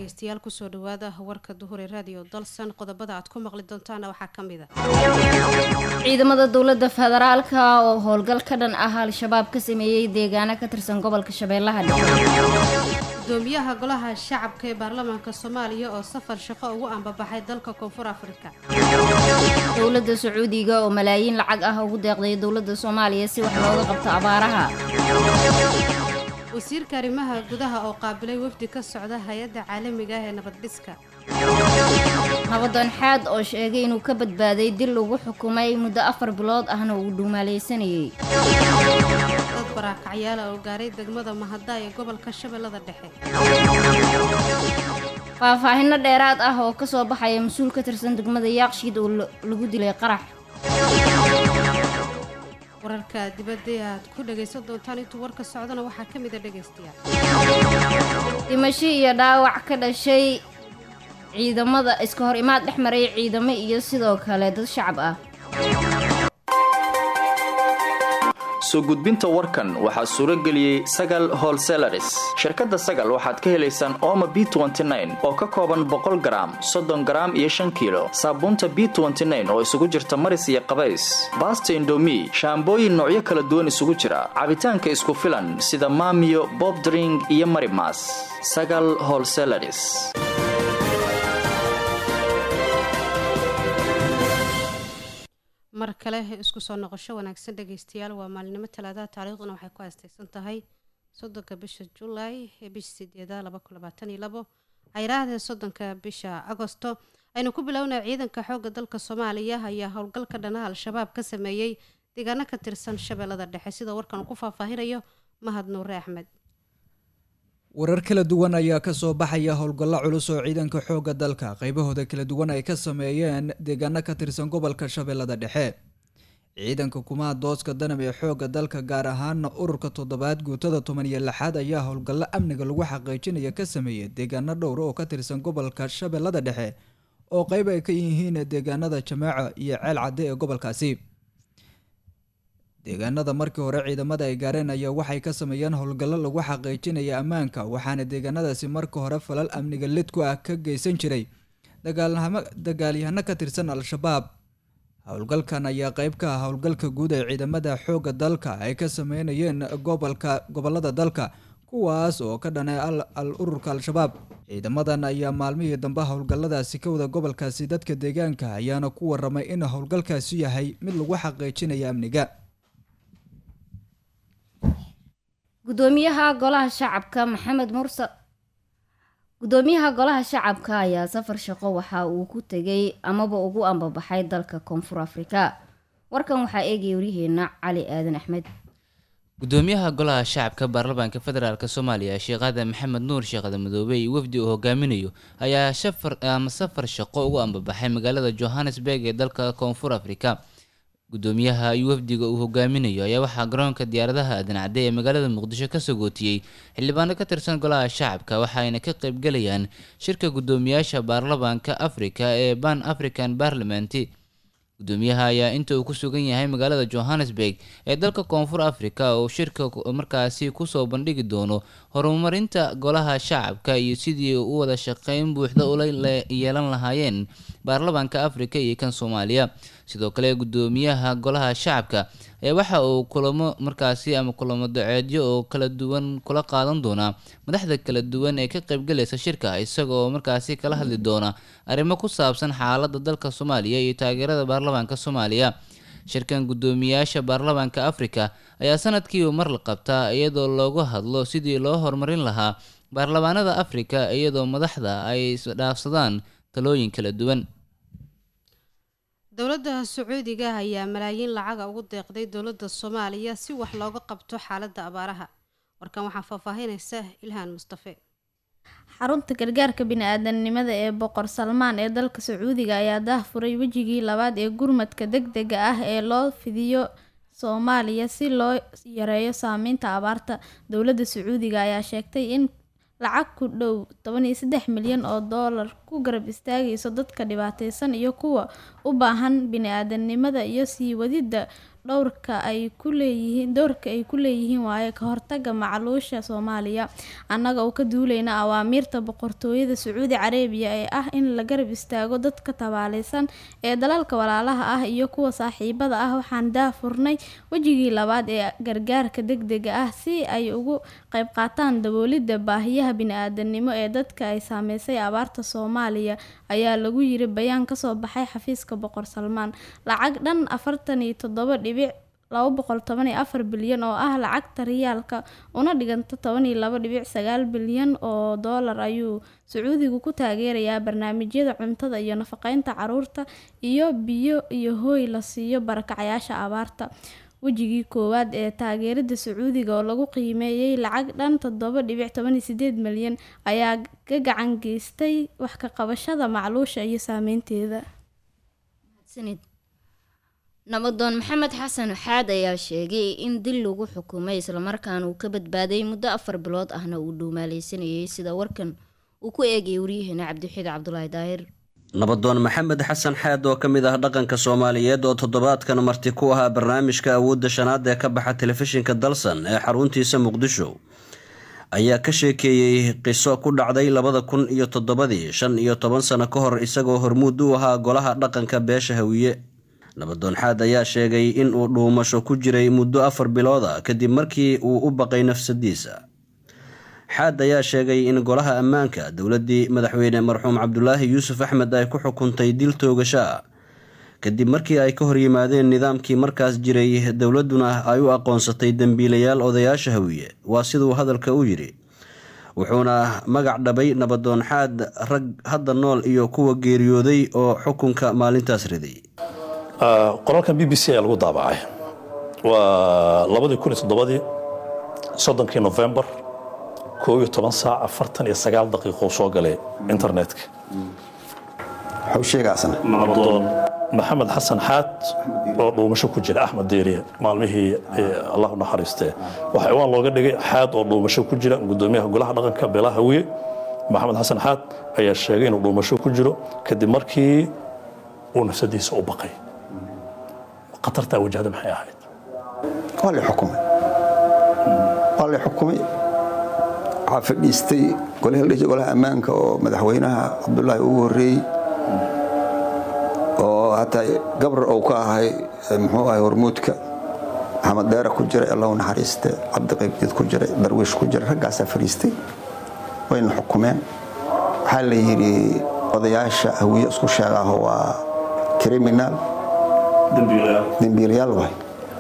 dhegeystayaal kusoo dhawaada warka duhure raadiyo dalsan qodobada aad ku maqli doontaana waxaa ka mid a ciidamada dowladda federaalka oo howlgal ka dhan ah al-shabaab ka sameeyey deegaano ka tirsan gobolka shabeellaha dhexe gudoomiyaha golaha shacabka ee baarlamaanka soomaaliya oo safar shaqo ugu ambabaxay dalka koonfur afrika dowladda sacuudiga oo malaayiin lacag ah ugu deeqday dowladda soomaaliya si wax looga qabto abaaraha wasiirka arrimaha gudaha oo qaabilay wafdi ka socda hay-adda caalamiga ah ee nabaddhiska nabadoon xaad oo sheegay inuu ka badbaaday dil lagu xukumay muddo afar bilood ahna uu dhuumaalaysanayay dad baraakacyaala oo gaaray degmada mahadda ee gobolka shabeellada dhexe faahfaahinno dheeraad ah oo ka soo baxaya mas-uul ka tirsan degmada yaaqshiid oo lagu dilay qarax wararka dibadda ee aad ku dhagaysan doontaan intuu warka socdana waxaa ka mid a dhegaystayaal dhimasho iyo dhaawac ka dhashay ciidamada iska hor imaad dhex maray ciidamo iyo sidoo kale dad shacab ah soo gudbinta warkan waxaa suuro geliyey sagal holselaris shirkadda sagal waxaad ka helaysaan ooma b oo ka kooban boqol garaam soddon garaam iyo shan kiilo saabuunta b oo isugu jirta maris iyo qabays baasta indomi shaambooyin noocyo kala duwan isugu jira cabitaanka isku filan sida maamiyo bobdring iyo marimas sagal holselaris mar kale isku soo noqosho wanaagsan dhegaystayaal waa maalinimo talaadaha taariikhduna waxay ku haastaysan tahay soddonka bisha julaay ee bisha sideeda laba kun labaatan iyo labo cayraahda soddonka bisha agosto aynu ku bilownay ciidanka xoogga dalka soomaaliya ayaa howlgalka dhanaha al-shabaab ka sameeyey deegaano ka tirsan shabeellada dhexe sida warkan ku faahfaahinayo mahad nuure axmed warar kala duwan ayaa kasoo baxaya howlgallo culus oo ciidanka xoogga dalka qaybahooda kala duwan ay ka sameeyeen deegaano ka tirsan gobolka shabeellada dhexe ciidanka kumaha dooska danab ee xoogga dalka gaar ahaana ururka toddobaad guutada toban iyo lixaad ayaa howlgallo amniga lagu xaqiijinaya ka sameeyay deegaano dhowra oo ka tirsan gobolka shabeellada dhexe oo qeyb ay ka yihiin deegaanada jamaaca iyo ceel cadde ee gobolkaasi deegaanada markii hore ciidamada ay gaareen ayaa waxay ka sameeyeen howlgallo lagu xaqiijinaya ammaanka waxaana deegaanadaasi marka hore falal amniga lid ku ah ka geysan jiray dagaalyahano ka tirsan al-shabaab howlgalkan ayaa qeyb ka ah howlgalka guud ee ciidamada xoogga dalka ay ka sameynayeen gobolka gobolada dalka kuwaas oo ka dhanay al ururka al-shabaab ciidamadan ayaa maalmihii dambe howlgalladaasi ka wada gobolkaasi dadka deegaanka ayaana ku waramay in howlgalkaasi yahay mid lagu xaqiijinaya amniga gudoomiyaha golaha shacabka maxamed mursal gudoomiyaha golaha shacabka ayaa safar shaqo waxa uu ku tegay amaba ugu ambabaxay dalka koonfur afrika warkan waxaa eegaya waryaheena cali aadan axmed gudoomiyaha golaha shacabka baarlamaanka federaalk soomaaliya sheekh aadan maxamed nuur sheekhada madoobe iyo wafdi uu hogaaminayo ayaa shafar ama safar shaqo ugu ambabaxay magaalada johannesburg ee dalka koonfur afrika gudoomiyaha iyo wafdiga uu hogaaminayo ayaa waxaa garoonka diyaaradaha aadan cadde ee magaalada muqdisho ka sagootiyey xildhibaano ka tirsan golaha shacabka waxaayna ka qaybgalayaan shirka gudoomiyaasha baarlamaanka afrika ee ban african parliament gudoomiyaha ayaa inta uu ku sugan yahay magaalada johannesburg ee dalka koonfur africa oo shirka markaasi kusoo bandhigi doono horumarinta golaha shacabka iyo sidii u wada shaqeyn buuxda ula yeelan lahaayeen baarlamaanka afrika iyo kan soomaaliya sidoo kale gudoomiyaha golaha shacabka ee waxa uu kulamo markaasi ama kulamo daceedyo oo kala duwan kula qaadan doonaa madaxda kala duwan ee ka qaybgalaysa shirka isagoo markaasi kala hadli doona arrimo ku saabsan xaaladda dalka soomaaliya iyo taageerada baarlamaanka soomaaliya shirkan gudoomiyaasha baarlamaanka afrika ayaa sanadkiiba mar la qabtaa iyadoo loogu hadlo sidii loo horumarin lahaa baarlamaanada afrika iyadoo madaxda ay isdhaafsadaan talooyin kala duwan dowladda sacuudiga ayaa malaayiin lacaga ugu deeqday dowladda soomaaliya si wax looga qabto xaaladda abaaraha warkan waxaa faahfaahinaysa ilhaan mustafe xarunta gargaarka bini-aadanimada ee boqor salmaan ee dalka sacuudiga ayaa daahfuray wejigii labaad ee gurmadka deg dega ah ee loo fidiyo soomaaliya si loo yareeyo saameynta abaarta dowladda sacuudiga ayaa sheegtay in lacag ku dhow toban iyo saddex milyan oo doolar ku garab istaagayso dadka dhibaateysan iyo kuwa u baahan bini-aadanimada iyo sii wadidda dhowrka ay ku leeyihiin doorka ay ku leeyihiin waaye ka hortaga macluusha soomaaliya annaga oo ka duuleyna awaamiirta boqortooyada sacuudi carabiya ee ah in la garab istaago dadka tabaaleysan ee dalalka walaalaha ah iyo kuwa saaxiibada ah waxaan daafurnay wejigii labaad ee gargaarka degdega ah si ay ugu qayb qaataan daboolidda baahiyaha bini-aadanimo ee dadka ay saameysay abaarta soomaaliya ayaa lagu yiri bayaan kasoo baxay xafiiska boqor salmaan lacag dhan afartan iyo toddoba dhibic laba boqol toban iyo afar bilyan oo ah lacagta riyaalka una dhiganta toban iyo laba dhibic sagaal bilyan oo doolar ayuu sacuudigu ku taageerayaa barnaamijyada cuntada iyo nafaqeynta caruurta iyo biyo iyo hooy la siiyo barakacayaasha abaarta wejigii koowaad ee taageerada sacuudiga oo lagu qiimeeyey lacag dhan toddoba dhibic toban iyo sideed milyan ayaa ka gacan geystay wax ka qabashada macluusha iyo saameynteeda nabadoon maxamed xasan xaad ayaa sheegay in dil lagu xukumay islamarkaana uu ka badbaaday muddo afar bilood ahna uu dhuumaaleysanayay sida warkan uu ku eegayay waryaheena cabdiwaxiid cabdulaahi daahir nabadoon maxamed xasan xaad oo ka mid ah dhaqanka soomaaliyeed oo toddobaadkan marti ku ahaa barnaamijka awoodda shanaad ee ka baxa telefishinka dalsan ee xaruntiisa muqdisho ayaa ka sheekeeyey qiso ku dhacday labada kun iyo toddobadii shan iyo toban sano ka hor isagoo hormuud u ahaa golaha dhaqanka beesha hawiye nabadoon xaad ayaa sheegay in uu dhuumasho ku jiray muddo afar bilooda kadib markii uu u baqay nafsadiisa xaad ayaa sheegay in golaha ammaanka dowladdii madaxweyne marxuum cabdulaahi yuusuf axmed ay ku xukuntay dil toogasho ah kadib markii ay ka horyimaadeen nidaamkii markaas jiray dowladduna ay u aqoonsatay dembiilayaal odayaasha hawiye waa siduu hadalka u yidhi wuxuuna magac dhabay nabadoon xaad rag hadda nool iyo kuwa geeriyooday oo xukunka maalintaas riday qoraalkan b b c ayaa lagu daabacay waa labadii kun iyo toddobadii soddonkii novembar koo iyo toban saac afartan iyo sagaal daqiiqo soo galay internetka nabadoon maxamed xasan xaad oo dhuumasho ku jira axmed deeriye maalmihii allah u naxariistee waxaa iwaan looga dhigay xaad oo dhuumasho ku jira gudoomiyaha golaha dhaqanka beelaha hawiye maxamed xasan xaad ayaa sheegay inuu dhuumasho ku jiro kadib markii uu nafsadiisa u baqay khatartaa wajahda maxay ahayd waa la xukumay waa la xukumay waxaa fadhiistay golihii golaha ammaanka oo madaxweynaha cabdulaahi ugu horreeyey oo hataa gabrar ou ka ahay muxuu ahay hormuudka maxamed deera ku jiray allahu naxariiste cabdi qaybdiid ku jiray darwiish ku jiray raggaasaa fadhiistay wayna xukumeen waxaa la yidhi odayaasha hawiye isku sheegaaho waa criminal dembiilayaal waay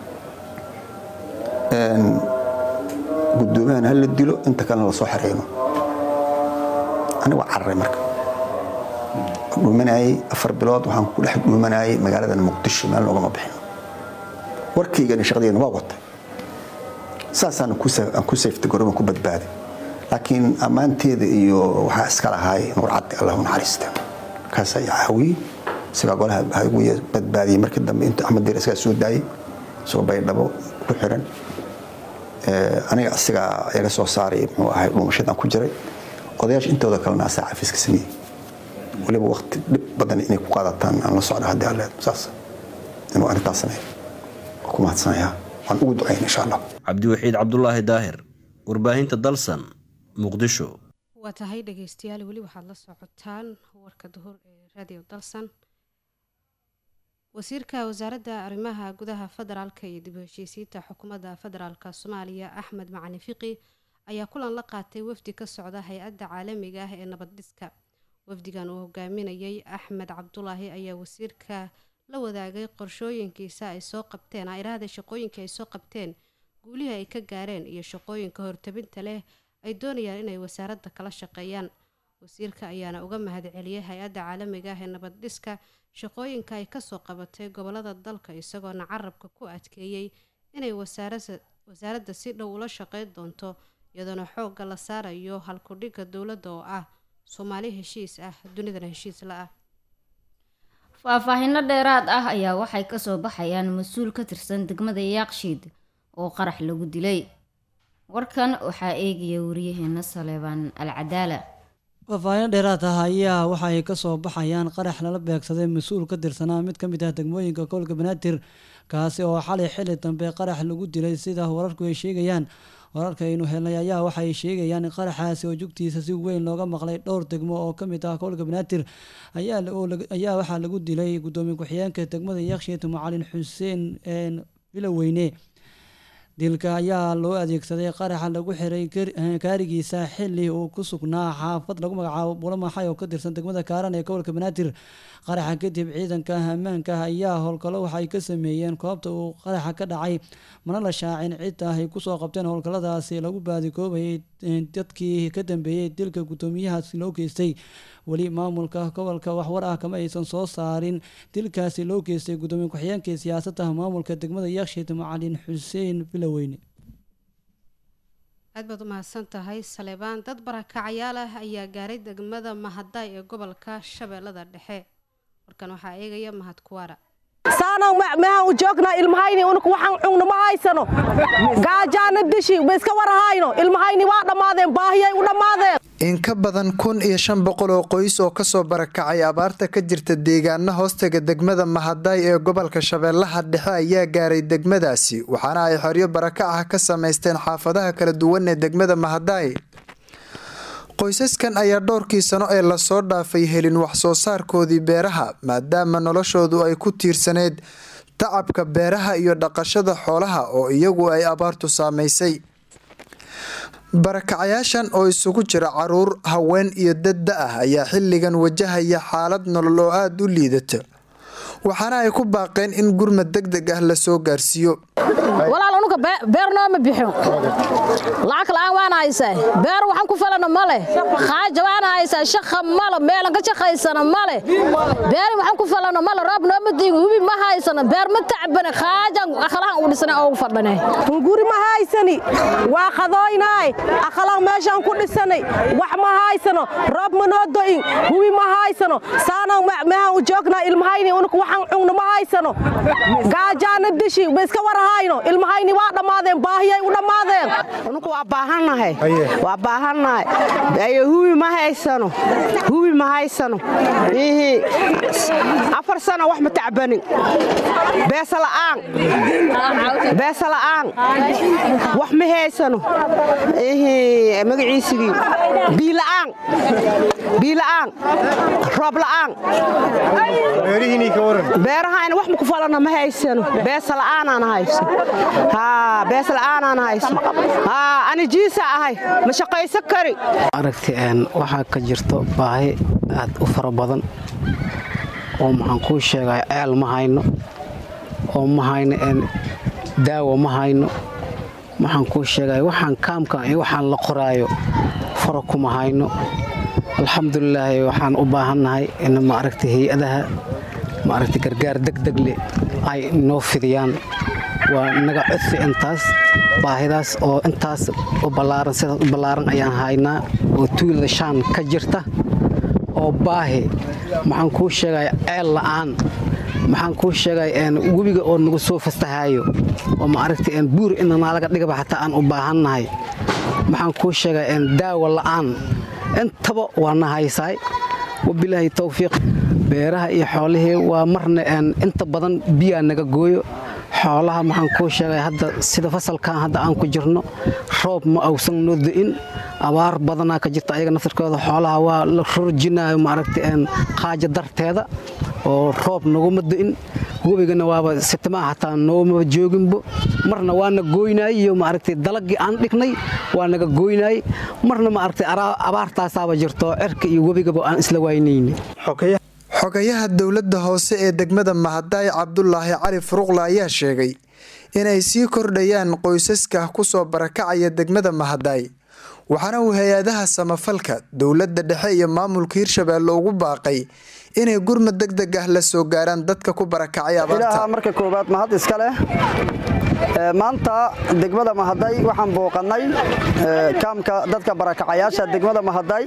gudoomiyahan ha la dilo inta kalena lasoo xereyno aniga waa cararay marka dhuumanayey afar bilood waxaan ku dhex dhuumanayay magaalada muqdisho meel noogama bixin warkaygani shaqadeena waa watay saasaan aan ku sayftay goroban ku badbaaday laakiin ammaanteeda iyo waxaa iska lahaay nuur caddi allah u naxariista kaas ayaa caawiyey isagaa golaha hawiye badbaadiyey markii dambe intuu axmed deer isagaa soo daayey isagoo baydhabo ku xiran aniga asigaa iga soo saaray muxuu ahay dhuumashadan ku jiray odayaasha intooda kalena asaa cafiiska sameeyey waliba waqti dhib badan inay ku qaadataan aan la socda haddii alle saas inuu arrintaas sameeyo ku mahadsanayaa waan ugu ducayn insha allah cabdiwaxiid cabdulaahi daahir warbaahinta dalsan muqdisho waa tahay dhegeystayaal weli waxaad la socotaan warka duhur ee radio dalsan wasiirka wasaaradda arrimaha gudaha federaalka iyo dib u heshiisiinta xukuumadda federaalka soomaaliya axmed macali fiqi ayaa kulan la qaatay wafdi ka socda hay-adda caalamiga ah ee nabad dhiska wafdigan uu hogaaminayay axmed cabdulaahi ayaa wasiirka la wadaagay qorshooyinkiisa ay soo qabteen airaahda shaqooyinkii ay soo qabteen guulihii ay ka gaareen iyo shaqooyinka hortabinta leh ay doonayaan inay wasaaradda kala shaqeeyaan wasiirka ayaana uga mahadceliyay hay-adda caalamiga ah ee nabad dhiska shaqooyinka ay kasoo qabatay gobolada dalka isagoona carabka ku adkeeyey inay wasaaradda si dhow ula shaqeyn doonto iyadoona xoogga la saarayo halkudhigga dowladda oo ah soomaali heshiis ah dunidana heshiis la ah faahfaahinno dheeraad ah ayaa waxay kasoo baxayaan mas-uul ka tirsan degmada yaaqshiid oo qarax lagu dilay warkan waxaa eegaya wariyaheena saleebaan al cadaala faahfaahin dheeraad ah ayaa waxa ay kasoo baxayaan qarax lala beegsaday mas-uul ka tirsanaa mid ka mid ah degmooyinka gobolka banaadir kaasi oo xalay xili dambe qarax lagu dilay sida wararku ay sheegayaan wararka aynu helnay ayaa waxay sheegayaan in qaraxaasi oo jugtiisa si weyn looga maqlay dhowr degmo oo kamid ah gobolka banaadir ayaa waxaa lagu dilay gudoomiye ku-xigeenka degmada yakshiit macalin xuseen biloweyne dilka ayaa loo adeegsaday qaraxa lagu xiray kaarigiisa xili uu ku sugnaa xaafad lagu magacaabo bulamaxay oo ka tirsan degmada kaaran ee gobolka banaadir qaraxa kadib ciidanka ammaanka ayaa howlgallo waxay ka sameeyeen koobta uu qaraxa ka dhacay mana la shaacin cidda ay kusoo qabteen howlgalladaasi lagu baadikoobayay dadkii ka dambeeyey dilka guddoomiyahaasi loo geystay weli maamulka gobolka waxwar ah kama aysan soo saarin dilkaasi loo geystay guddoomiye ku-xigeenka siyaasadda maamulka degmada yakshiid macalin xuseen biloweyne aad baad u mahadsan tahay saleebaan dad barakacayaal ah ayaa gaaray degmada mahadaay ee gobolka shabeellada dhexe warkan waxaa eegaya mahad kuwaara saanaan mehan u joognaa ilmahayni unuku waxaan cugno ma haysano gaajaana dishi ma iska warahayno ilmahayni waa dhammaadeen baahiyay u dhammaadeen in ka badan kun iyo shan boqol oo qoys oo kasoo barakacay abaarta ka jirta deegaana hoostaga degmada mahadaay ee gobolka shabeellaha dhexe ayaa gaaray degmadaasi waxaana ay xoryo baraka ah ka samaysteen xaafadaha kala duwan ee degmada mahadaay qoysaskan ayaa dhowrkii sano ee lasoo dhaafay helin waxsoo saarkoodii beeraha maadaama noloshoodu ay ku tiirsaneyd tacabka beeraha iyo dhaqashada xoolaha oo iyagu ay abaartu saamaysay barakacayaashan oo isugu jira caruur haween iyo dad da ah ayaa xilligan wajahaya xaalad nolol oo aada u liidata waxaana ay ku baaqeen in gurmad deg deg ah lasoo gaarsiiyo walaal unuka beer nooma bixin lacag la'aan waana haysaa beer waxaan ku falana male khaaja waana haysaa shaqa male meelan ka shaqaysana male beeri waxaan ku falana male roob nooma diigo hubi ma haysano beer ma tacbane khaajan akhalahan u dhisana oo u fadhane hunguri ma haysani waa qadooynaay akhlaaq meeshaan ku dhisanay wax ma haysano roob ma noo do'in hubi ma haysano saanaan mehan u joognaa ilmahayni unuka waxaan cugno ma haysano gaajaana dishi ma iska warahayno ilmahayni waa dhammaadeen baahiyay u dhammaadeen unuku waa baahannahay waa baahannahay ayo hubi ma haysano hubi ma haysano ihi afar sano wax ma tacbanin beesa la'aan beesa la'aan wax ma haysano ihi magaciisigii biila'aan biila'aan roob la'aan beerahayna wax maku falana ma haysano beesa la'aanaan hayso beesa la'aanaan hayso ani jiisa ahay ma shaqaysan kari aragti waxaa ka jirto baahi aad u fara badan oo maxaan kuu sheegay ceel ma hayno oo ma hayno daawo ma hayno maxaan kuu sheegay waxaan kaamka iyo waxaan la qoraayo fara kuma hayno alxamdulilaahi waxaan u baahannahay in maaragta hay-adaha maaragta gargaar degdegle ay noo fidiyaan waa naga codsi intaas baahidaas oo intaas u ballaaran sidaas u ballaaran ayaan haynaa oo tuulada shaan ka jirta oo baahi maxaan kuu sheegay ceel la'aan maxaan kuu sheegay webiga oo nagu soo fastahayo oo maaragta buur inanaalaga dhigaba xataa aan u baahannahay maxaan kuu sheegay daawo la'aan intaba waa na haysaay wabilaahi towfiiq beeraha iyo xoolihii waa marna inta badan biyaa naga gooyo xoolaha maxaan kuu sheegay hadda sida fasalkan hadda aan ku jirno roob ma awsan noo do'in abaar badanaa ka jirta ayaga naftarkooda xoolaha waa la rorjinayo maaragta qaaja darteeda oo roob naguma do'in webigana waaba sitimaa hataa noomaba jooginbo marna waana gooynaay iyo maaragtay dalagii aan dhignay waa naga gooynaay marna maaragtay abaartaasaaba jirto cirka iyo webigaba aan isla waynayni xogayaha dowladda hoose ee degmada mahadaay cabdulaahi cali furuqla ayaa sheegay inay sii kordhayaan qoysaska kusoo barakacaya degmada mahadaay waxaana uu hay-adaha samafalka dowladda dhexe iyo maamulka hirshabeelle ugu baaqay inay gurmad deg deg ah la soo gaaraan dadka ku barakacay abaarta marka koowaad mahad iska leh maanta degmada mahaday waxaan booqannay kaamka dadka barakacayaasha degmada mahaday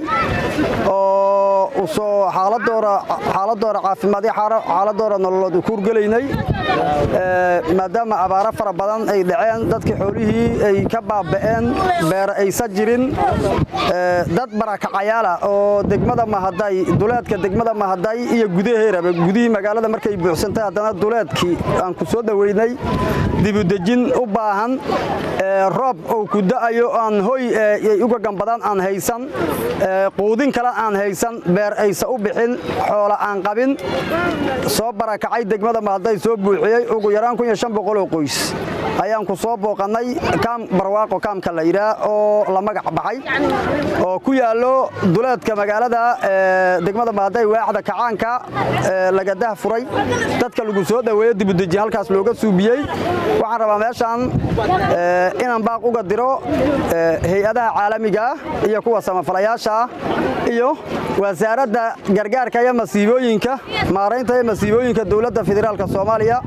oo soo xaaladooda caafimaad iyo xaaladooda nololood u kuurgelaynay maadaama abaaro fara badan ay dhaceen dadkii xoolihii ay ka baaba'een beer aysa jirin dad barakacayaala oo degmada mahaday duleedka degmada mahaday iyo gudaheeraba gudihii magaalada markay buuxsantay haddana duleedkii aan ku soo dhoweynay dibudejin u baahan roob ou ku da'ayo aan hoy ay uga gambadaan aan haysan quudin kale aan haysan beer aysa u bixin xoola aan qabin soo barakacay degmada mahaday soo buuxiyey ugu yaraan oo qoys ayaan ku soo booqannay kaam barwaaqo kaamka la yidhaah oo la magac baxay oo ku yaallo duleedka magaalada degmada mahaday waaxda kacaanka lagadaha furay dadka lagu soo dhoweeyo dibudejin halkaas looga suubiyey waxaan rabaa meeshaan inaan baaq uga diro hay-adaha caalamiga iyo kuwa samafalayaasha iyo wasaaradda gargaarka iyo masiibooyinka maaraynta iyo masiibooyinka dowladda federaalka soomaaliya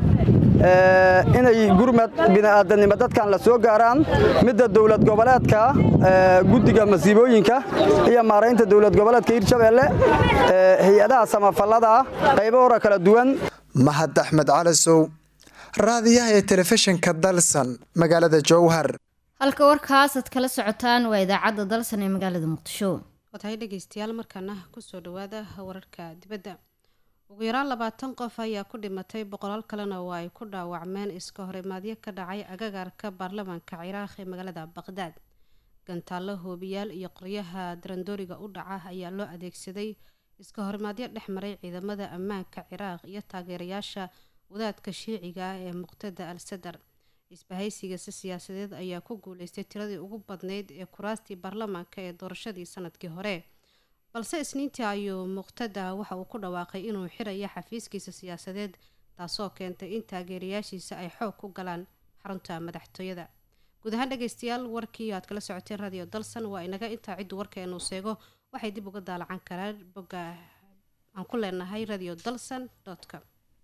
inay gurmad bini'aadanimo dadkan la soo gaaraan midda dowlad goboleedka guddiga masiibooyinka iyo maaraynta dowlad goboleedka hirshabeelle hay-adaha samafallada qaybahora kala duwan mahad axmed calasow raadiyaha ee telefishinka dalsan magaalada jowhar halka warkaasaad kala socotaan waa idaacadda dalsan ee magaalada muqdisho watahay dhegeystayaal markaana kusoo dhawaada wararka dibadda ugu yaraan labaatan qof ayaa ku dhimatay boqolaal kalena oo ay ku dhaawacmeen iska horimaadyo ka dhacay agagaarka baarlamaanka ciraaq ee magaalada baqdaad gantaallo hoobiyaal iyo qoryaha darandooriga u dhaca ayaa loo adeegsaday iska horimaadyo dhex maray ciidamada ammaanka ciraaq iyo taageerayaasha wadaadka shiiciga ah ee muqtada al sadar isbahaysigasi siyaasadeed ayaa ku guuleystay tiradii ugu badnayd ee kuraastii baarlamaanka ee doorashadii sanadkii hore balse isniintii ayuu muqtada waxa uu ku dhawaaqay inuu xiraya xafiiskiisa siyaasadeed taasoo keentay in taageerayaashiisa ay xoog ku galaan xarunta madaxtooyada guud ahaan dhegeystayaal warkii aad kala socoteen radio dalsan waa inaga intaa ciddu warkeenuu seego waxay dib uga daalacan karaan bogga aan ku leenahay radio dalsan com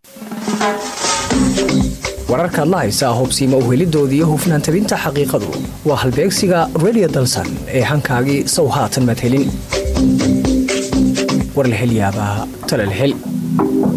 wararkaad la haysaa hubsiima uhelidoodii hufnaan tabinta xaqiiqadu waa halbeegsiga radio dalsan ee hankaagii sow haatan maad helin war la hel yaabaa tale la hel